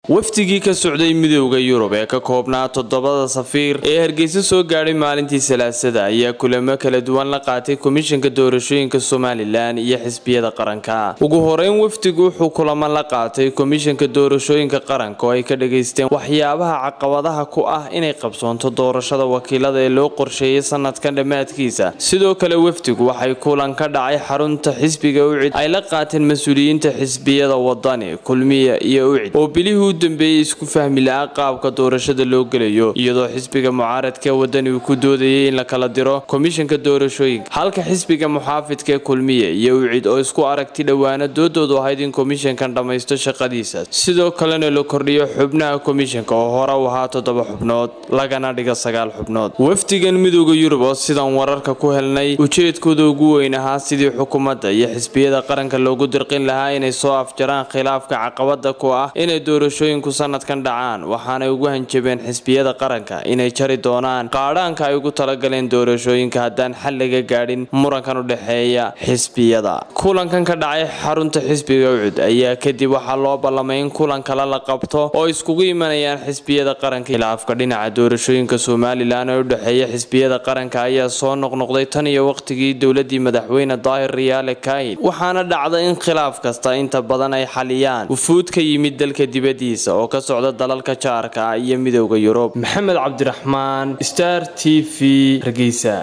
wafdigii ka socday midowda yurub ee ka koobnaa toddobada safiir ee hargeysa soo gaadhay maalintii salaasada ayaa kulamo kala duwan la qaatay komishanka doorashooyinka somalilan iyo xisbiyada qaranka ugu horeyn wafdigu wuxuu kulamo la qaatay komishanka doorashooyinka qaranka oo ay ka dhageysteen waxyaabaha caqabadaha ku ah inay qabsoonto doorashada wakiilada ee loo qorsheeyay sanadkan dhammaadkiisa sidoo kale wafdigu waxay kulan ka dhacay xarunta xisbiga ucid ay la qaateen mas-uuliyiinta xisbiyada wadani kulmiya iyo ucid oo bilihii dambeeyey isku fahmi la-a qaabka doorashada loo gelayo iyadoo xisbiga mucaaradka wadani uu ku doodayay in la kala diro komishanka doorashooyinka halka xisbiga muxaafidka kulmiye iyo ucid oo isku aragti dhowaana doodoodu ahayd in komishankan dhammaysto shaqadiisa sidoo kalena la kordhiyo xubnaha komishanka oo hore u ahaa toddoba xubnood lagana dhiga sagaal xubnood wafdigan midooda yurub oo sidan wararka ku helnay ujeedkooda ugu weyn ahaa sidii xukuumadda iyo xisbiyada qaranka loogu dirqin lahaa inay soo afjaraan khilaafka caqabada ku ah inay doorasho sanadkan dhacaan waxaanay ugu hanjabeen xisbiyada qaranka inay jari doonaan qaadhaanka ay ugu talagaleen doorashooyinka haddaan xal laga gaadhin murankan u dhexeeya xisbiyada kulankan ka dhacay xarunta xisbiga ucud ayaa kadib waxaa loo ballamay in kulan kale la qabto oo iskugu imanayaan xisbiyada qaranka khilaafka dhinaca doorashooyinka somalilan ee u dhexeeya xisbiyada qaranka ayaa soo noqnoqday tan iyo waqtigii dowladii madaxweyne daahir riyaale kain waxaana dhacda in khilaaf kasta inta badan ay xaliyaan wufuud ka yimid dalka dibadiisa oo ka socda dalalka jaarka iyo midowda yurub maxamed cabdiraxmaan star t v hargeysa